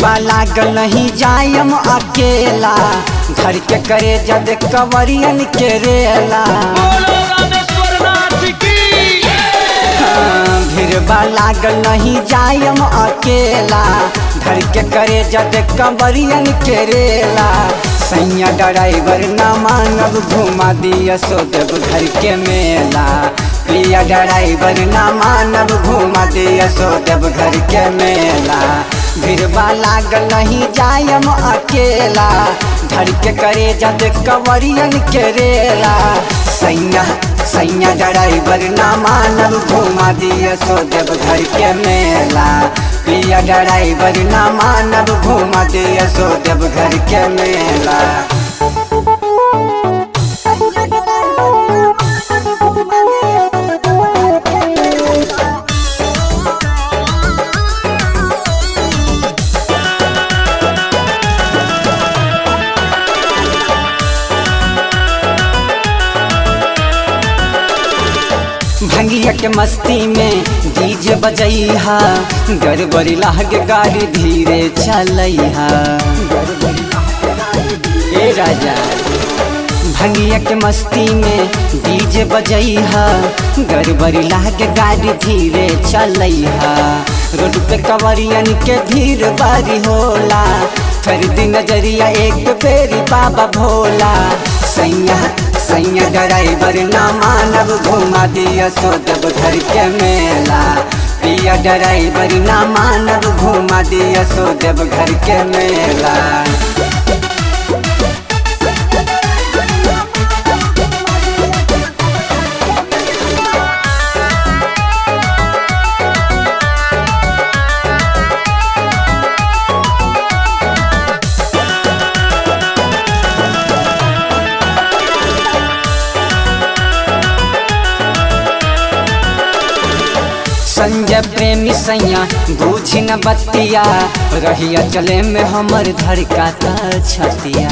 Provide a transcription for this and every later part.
बा लागल नहीं जायम अकेला घर के करे जद कवरियन के रेला बोलो रामेश्वर नाथ की हाँ, भीड़ बा लागल नहीं जायम अकेला घर के करे जद कवरियन के रेला सैया ड्राइवर ना मानब घुमा दिया सोदब घर के मेला प्रिया ड्राइवर ना मानब घुमा दिया सोदब घर के मेला भीड़बा लागल नहीं जायम अकेला धर के करे जद कवरियन के रेला सैया सैया ड्राइवर ना मानब घुमा दिया सोदब घर के मेला प्रिया ड्राइवर ना मानब घुमा दिया सोदब घर के मेला भंगिया के मस्ती में डीजे बजैहा गड़बड़ी लागे गाड़ी धीरे चलैहा ए राजा भंगिया के मस्ती में डीजे बजैहा गड़बड़ी लागे गाड़ी धीरे चलैहा रोड पे कवरियन के भीड़ बारी होला फिर दिन नजरिया एक बेरी बाबा भोला सैया सैया ड्राइवर ना मानब घुमा दिया सोदब घर के मेला पिया ड्राइवर ना मानब घुमा दिया सोदब घर के मेला संजय प्रेमी सैया बूझी न बतिया रहिया चले में हमर धड़का छतिया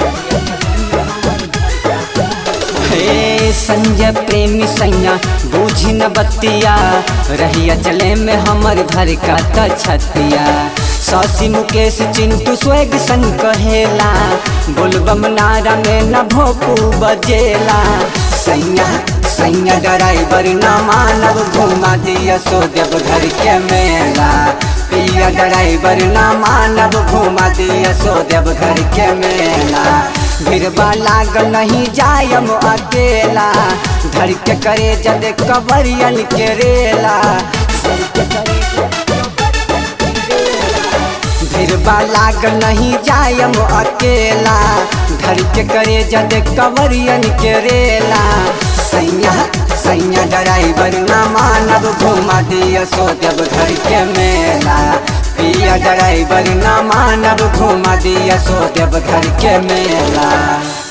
हे संजय प्रेमी सैया बूझी न बतिया रहिया चले में हमर धड़का छतिया सौसी मुकेश चिंटू स्वेग सन कहेला बोलबम नारा में न भोपू बजेला सैया सैया ड्राइवर ना मानव घुमा दिया सोदेव घर के मेला पिया ड्राइवर ना मानव घुमा दिया सोदेव घर के मेला भीड़बा लागल नहीं जायम अकेला धर के करे जद कबरियन के रेला भीड़बा लागल नहीं जायम अकेला धर के करे जद कवरियन के रेला सैया सैया ड्राइवर ना मानब घुमा दिया सोदब घर के मेला पिया ड्राइवर ना मानब घुमा दिया सोदब घर के मेला